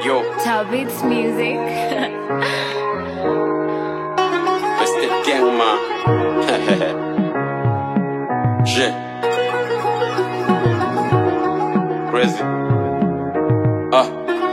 Yo, Tao Beats Music. it's the gang man. Je. Crazy. Ah.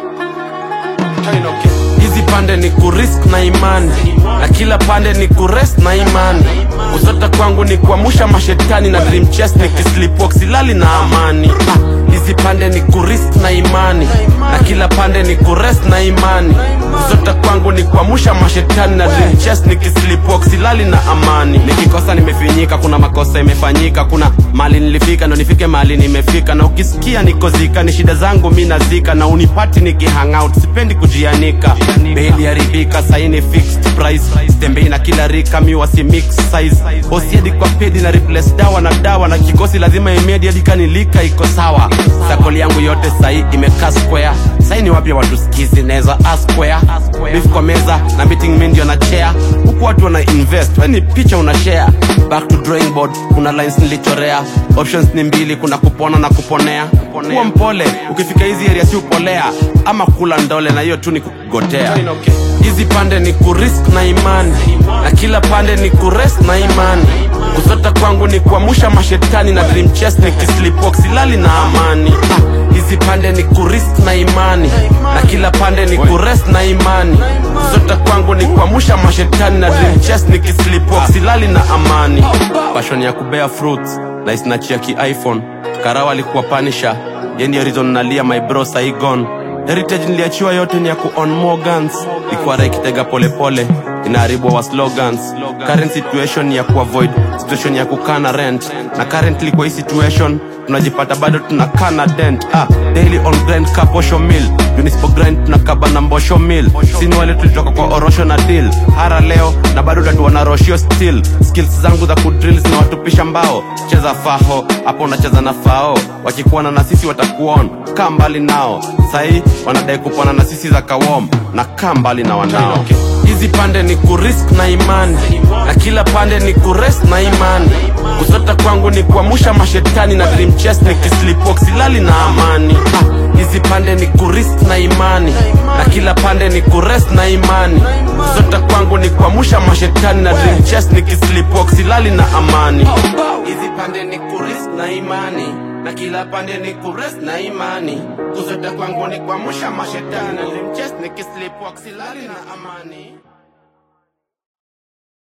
Kainoke. hizi pande ni kurisk na imani na kila pande ni kurest na imani kusota kwangu ni kuamusha mashetani na dream chest ni kislipwalk silali na amani Ah, hizi pande ni kurisk na imani na kila pande ni kurest na imani kusota kwangu ni kuamusha mashetani na dream chest ni kislipwalk silali na amani nikikosa nimefinyika kuna makosa imefanyika kuna mali nilifika ndo nifike mali nimefika na ukisikia nikozika ni shida zangu mi nazika na unipati nikihangout sipendi kujianika beli haribika saini fixed price tembei na kila rika mi wasi mix size osiedi kwa pedi na replace dawa na dawa na kikosi lazima imedi hadi kanilika iko sawa sakoli yangu yote sahi imekaa square sahi ni wapya watu skizi naweza asquare beef kwa meza na meeting mi ndio na chair huku watu wana invest weni picha una share back to drawing board kuna lines nilichorea options ni mbili kuna kupona na kuponea kuwa mpole ukifika hizi area si upolea ama kula ndole na hiyo tu ni kugotea hizi pande ni kurisk na imani na kila pande ni kurest na imani kusota kwangu ni kuamusha mashetani na dream chest ni kislipwalk silali na amani Ah, hizi pande ni kurisk na imani na kila pande ni kurest na imani kusota kwangu ni kuamusha mashetani na dream chest ni kislipwalk silali na amani passion ya kubea fruits na isnachia ki iphone karawa alikuwa panisha yendio reason nalia my bro saigon heritage niliachiwa yote ni ya ku on more guns ikwara ikitega polepole inaharibu wa slogans current situation ni ya kuavoid situation ya kukana rent na currently kwa hii situation tunajipata bado tunakana dent ah, daily on grind ka posho mill unispo grind tunakaba na mbosho mill sini wale tulitoka kwa orosho na deal hara leo na bado tatuana roshio still skills zangu za kudrill zinawatupisha mbao cheza faho hapo unacheza na fao wakikuana na sisi watakuon kaa mbali nao sahii wanadai kupona na sisi za kawom na kaa mbali na wanao hizi pande ni kurisk na imani na kila pande ni kurest na imani kusota kwangu ni kuamusha mashetani na dream chest ni kislipwalk silali na amani Ah, hizi pande ni kurisk na imani na kila pande ni kurest na imani kusota kwangu ni kuamusha mashetani na dream chest ni kislipwalk silali na amani hizi pande ni kurisk na imani na kila pande ni kurest na imani kusota kwangu ni kuamusha mashetani na dream chest ni kislipwalk silali na amani